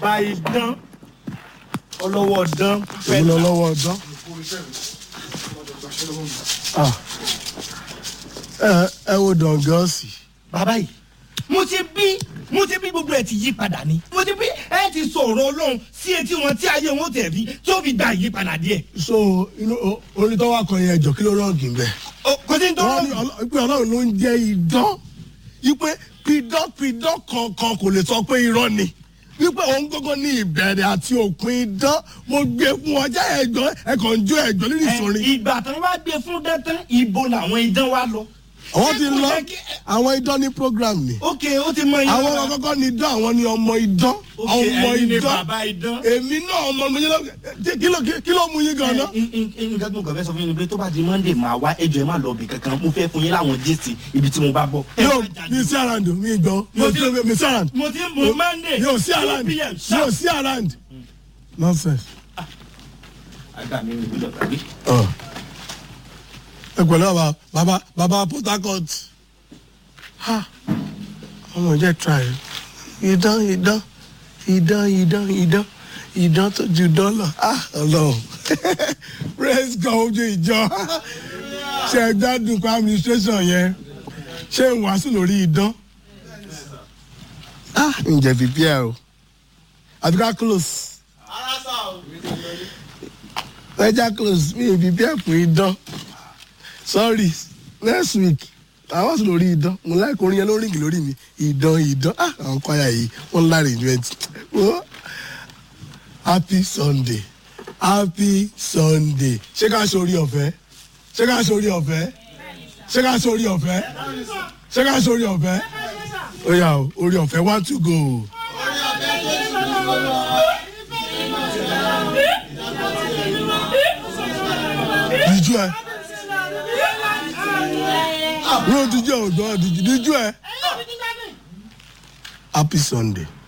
bàbá idán ọlọ́wọ́ dán èmi lọ lọ́wọ́ ọ̀dán. Ah. ẹ ẹ wo dọ̀ngọ́sì. bàbá yìí mo ti bí mo ti bí gbogbo ẹ ti yí padà ni mo ti bí ẹ ti sọ̀rọ̀ ọlọ́run sí etí wọn tí ayé wọn tẹ̀ bí tí ó fi gba ìyípadà díẹ̀. so inú o- orin tó wà kọ yẹn ẹjọ kí ló rọọgì bẹ. Ó, kò sí ní tó wọ́n ní rọrùn. ọlọ́- pé ọlọ́run ló ń jẹ́ idán wípé pidán pidán kankan kò lè sọ pé irọ́ ni wípé òun gbọ́ngàn ní ìbẹ̀rẹ̀ àti òpin idán mo gbé fún ọjà ẹ̀gbọ́n ẹ̀kọ́ ń jó ẹ̀gbọ́n lórí Ẹ, ìsòrin. ìgbà tán wá gbé fún dẹ́tán ìbò làwọn idán wá lọ. àwọn ti Ṣé kò lọ yẹ kí- àwọn idán ní program ni ok ó ti mọ iye àwọn wa. ọmọ kọ́kọ́ ní idán àwọn ní ọmọ idán Ok, ọmọ ẹ̀yin ni idán bàbá idán. èmi náà ọmọ mi yẹn lọ kí ló kí ló mú yín gan-an. nǹkan tó ń kàn fẹ́ sọ fún yín ni pé tó bá di monday máa wá ẹjọ́ ẹ má lọ bì kankan mo fẹ́ fún yín láwọn jésì ibi tí mo bá bọ̀. Ẹ yóò má jáde. mi sí around mi gbọ́ Mo ti- mi sí around mo ti ń bọ̀ monday yóò sí 2 around p.m. yóò sharp. sí around nonsense. àgbà mi ò gbọdọ̀ gbàgbé. Ọ. ẹ pẹ̀lú bàbá bàbá bàbá port harcourt ha ọmọ jẹ́ try idán idán idán idán idán idán tó ju dọ́là ah ọlọ́run praise God ojú ìjọ ṣe é gbádùn pa administration yẹn ṣé ń wàásù lórí idán ah ǹjẹ́ prepare o àbí ká close ẹja close mi ò prepare fún idán sorry next week àwọn sùn lórí idán mo láì kórin yẹn ló ríngì lórí mi idán idán ah àwọn kwaya yìí wọn láre ìjọ wo happy sunday happy sunday ṣé ká sórí ọ̀fẹ́ ṣé ká sórí ọ̀fẹ́ ṣé ká sórí ọ̀fẹ́ ṣé ká sórí ọ̀fẹ́ ó yà ó orí ọ̀fẹ́ one to go. díjú ẹ ní o díjú ẹ ò gbọ́ díjú díjú ẹ happy sunday.